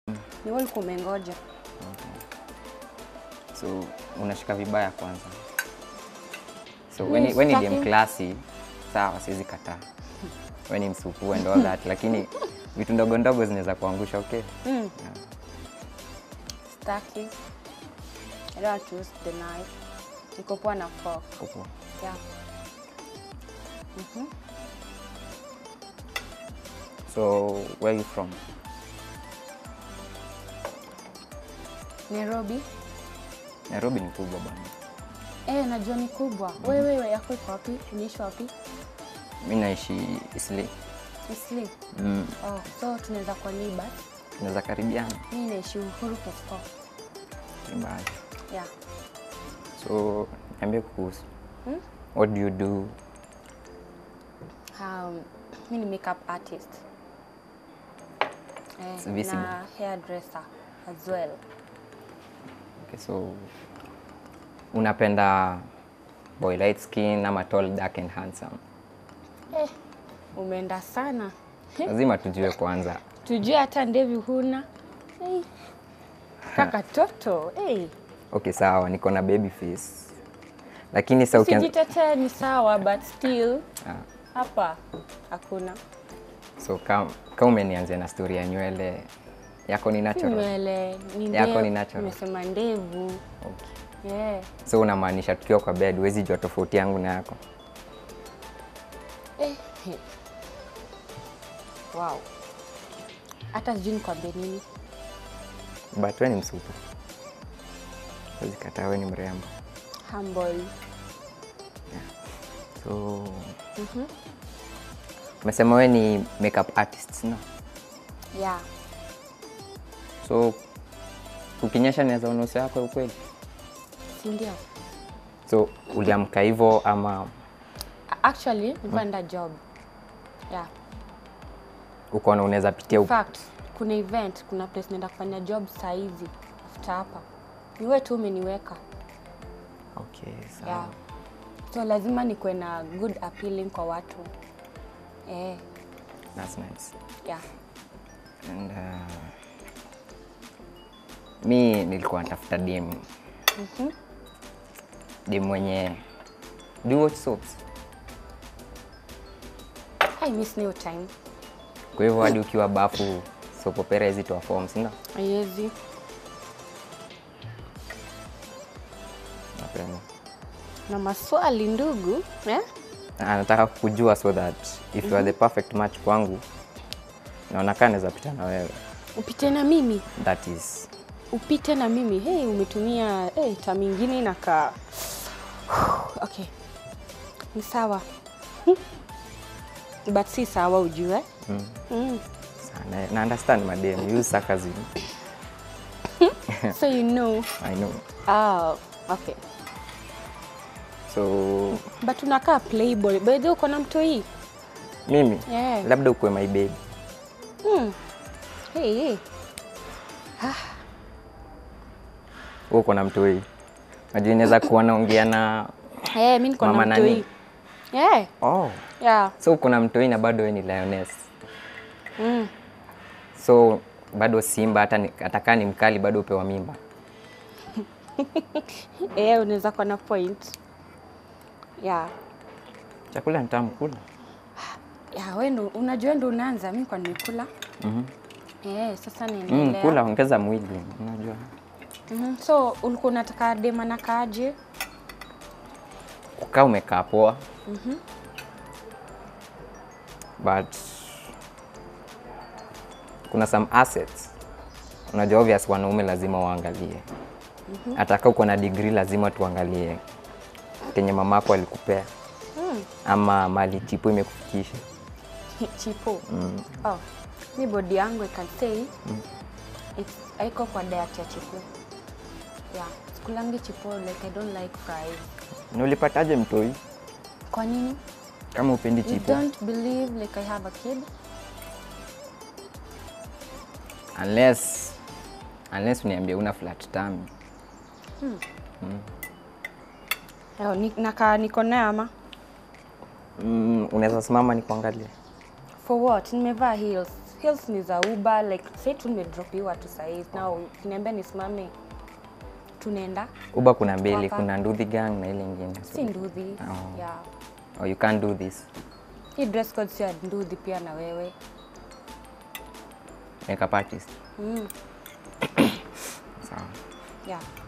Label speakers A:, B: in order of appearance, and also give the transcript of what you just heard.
A: Ni wewe ulikuwa umengoja.
B: So unashika vibaya kwanza. So
A: Mi
B: when when ni
A: sitaki-
B: dem klasi sawa, siwezi kataa. When ni msupu and all that, lakini vitu ndogo ndogo zinaweza kuangusha. Okay,
A: Mm. Staki. I don't want to use the knife. Niko poa na fork.
B: Popo.
A: Yeah.
B: So where you from?
A: Nairobi.
B: Nairobi ni kubwa bwana.
A: Eh, najua ni kubwa. Wewe wewe yako iko wapi? Unaishi wapi?
B: Mi naishi Isli.
A: Isli.
B: Mm.
A: Oh, so tunaweza kwa neighbor.
B: Tunaweza karibiana
A: Mimi naishi Uhuru Kesco.
B: ni mbali.
A: Yeah.
B: So niambie kuhusu.
A: Hmm?
B: What do you do?
A: Um, mimi ni makeup artist.
B: It's
A: Eh,
B: visible.
A: na hairdresser as well.
B: Okay, so unapenda boy light skin ama tall dark and handsome?
A: Eh, umeenda sana.
B: Lazima tujue kwanza.
A: Tujue hata ndevi huna. Hey. Kaka toto. Hey.
B: Okay, sawa, niko na baby face. Lakini sasa ukianza
A: Sijitetee ni sawa but still
B: ah,
A: hapa hakuna.
B: so kama kama umenianzia na story ya nywele yako ni
A: Si
B: natural.
A: nywele, ni
B: Yako
A: ndevu.
B: ni natural.
A: Nimesema ndevu.
B: Okay.
A: Yeah.
B: So unamaanisha tukiwa kwa bed huwezi jua tofauti yangu na yako?
A: Eh. he. Wow. Hata sijui nikwambie nini.
B: But wewe ni msupu. Huwezi kataa wewe ni mrembo.
A: Humble.
B: So umesema wewe ni makeup artist, no?
A: Yeah.
B: So ukinyesha naweza ona uso yako ya ukweli.
A: Si ndio?
B: So uliamka hivyo ama
A: Actually, nilikuwa naenda job. Yeah.
B: ukaona unaweza pitia
A: In
B: up-
A: fact, kuna event, kuna place naenda kufanya job saa hizi after hapa. Ni wewe tu umeniweka.
B: Okay, sawa.
A: Yeah. So lazima nikuwe na good appealing kwa watu. Eh,
B: That's nice.
A: yeah.
B: And uh, mi nilikuwa natafuta dem dem mwenye do you watch soaps?
A: I miss new time.
B: Kwa hivyo hadi ukiwa bafu soap opera hizi toa form, si ndio?
A: Haiwezi.
B: Napenda.
A: Na maswali ndugu, eh?
B: Na nataka kujua so that if you are the perfect match kwangu naona kaa naweza pita na wewe.
A: Upite na mimi.
B: That is
A: Upite na mimi. Hey, umetumia hey, tam ingine inakaa. Okay. Ni sawa. But si sawa ujue.
B: mm,
A: Mm.
B: sana. Na understand madem, use sarcasm.
A: So you know.
B: I know.
A: Ah, okay.
B: So
A: But unakaa playboy. By the way, uko na mtoi?
B: mimi
A: Yeah.
B: labda ukuwe my baby.
A: Mm. Hey, hey.
B: Wewe uko na mtoi. Najua inaweza kuwa naongea na
A: Hey, mimi niko na
B: Mama
A: mtoi.
B: nani?
A: Yeah.
B: oh.
A: Yeah.
B: So uko na mtoi na bado wewe ni lioness.
A: Mm.
B: So bado simba hata ni- hata kaa ni mkali bado upewa mimba.
A: Eh, unaweza kuwa na point. Yeah.
B: Chakula ni tamu kula.
A: Ya, wewe ndo unajua ndo unaanza, mimi kwa nimekula.
B: Mhm.
A: Eh, sasa
B: Mm,
A: niendelea.
B: kula ongeza mwili, unajua.
A: Mhm. So ulikuwa unataka dema na kaje?
B: Kukaa umekaa poa. But kuna some assets. Unajua obvious wanaume lazima waangalie. Hata kama uko na degree lazima tuangalie kenye mamako alikupea
A: Mm.
B: ama mali chipo imekufikisha.
A: Chipo.
B: Mm.
A: Oh, mi body yangu I can say it's haiko kwa diet ya chipo. Yeah, sikulangi chipo like I don't like fries.
B: Na ulipataje mtoi
A: Kwa nini?
B: kama upendi
A: You
B: chipo?
A: don't believe like I have a kid?
B: Unless unless uniambie una flat tummy.
A: Oh, ni, nakaa niko naye ama?
B: Mm, unaweza simama nikuangalie.
A: For what? Nimevaa heels. skills ni za uber like say tu nimedropiwa tu sahii na ukiniambia nisimame tunaenda
B: uba kuna mbili
A: Waka.
B: kuna nduthi gang na ile ingine
A: si nduthi
B: Oh.
A: yeah.
B: oh, you can't do this
A: hii dress code sio ya nduthi pia na wewe
B: makeup artist
A: mm.
B: sawa
A: yeah